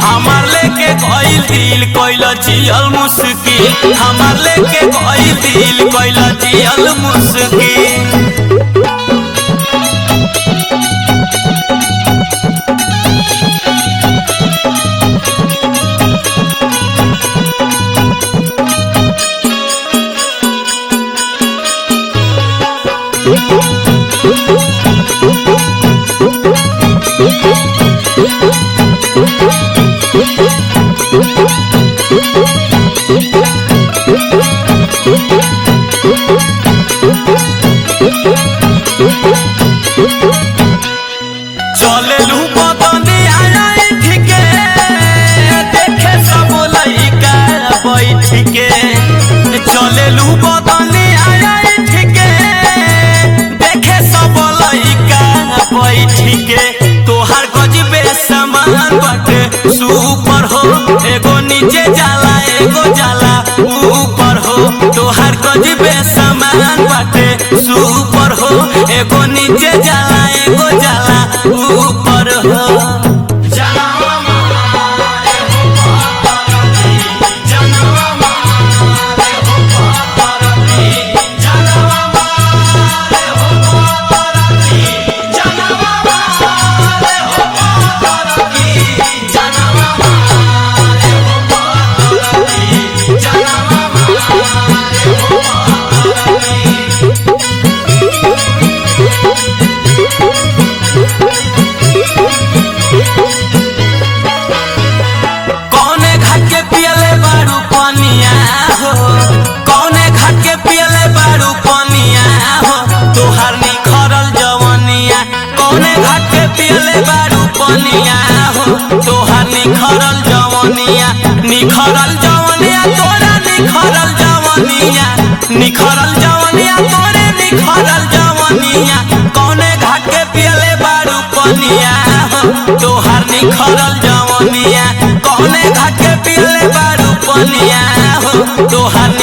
हमार लेके गइल दिल कइल जियल मुस्की हमार लेके गइल दिल कइल जियल मुस्की चले लू बदनी आया ठीके देखे सब लइका बैठ के चले लू बदनी आया ठीके देखे सब लइका बैठ के तोहार गजबे समान बाटे सुपर हो एगो नीचे जाला एगो जाला ऊपर हो तोहार गजबे समान बाटे सुपर हो एगो नीचे जाला एगो जाला ऊपर हो कौने घाट के पियले बारू पनिया हो कौने घाट के पियले बारू पनिया हो तोहार निखरल जवनिया कौने घाट के पियले बारू पनिया हो तोहार निखरल जवनिया निखरल जवनिया तोरा निखरल जवनिया निखरल जवनिया तोरे निखरल जवनिया कौने घाट के पियले बारू पनिया हो तोहार निखरल जवनिया कौने घाट के पियले बारू पनिया हो तोहार